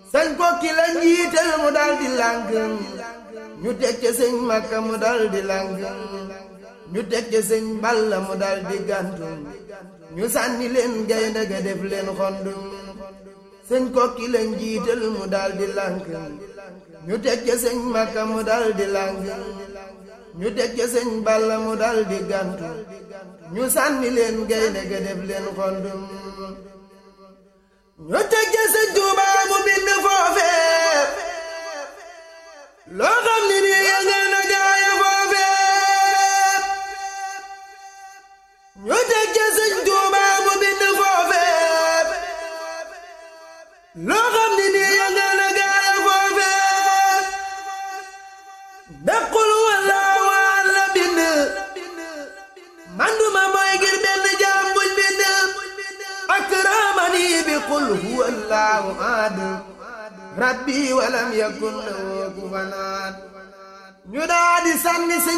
sañ kokki la njiital mu dal di làng ñu teg ca sëñ makka mu dal di làng ñu teg ca sëñ balla mu dal di gàntu ñu sànni leen gaynde ga def leen xondum sëñ kokki la njiital mu dal di làng ñu teg ca sëñ makka mu dal di làng ñu teg ca sëñ balla mu dal di gàntu ñu sànni leen gaynde ga def leen xondum ñu teg ca sëñ Tuubaa mu bind foofee loo xam ni nii yëngal na gaaya foofee ñu teg ca sëñ Tuubaa mu bind foofee loo xam ni nii yëngal na gaaya foofee daqul walla waan la bind manduma mooy ngir benn jaam buñ bind akramani bi qul huwa allahu ahad rabbi walam yakun lahu kufuwan ahad ñu daa di sànni sëñ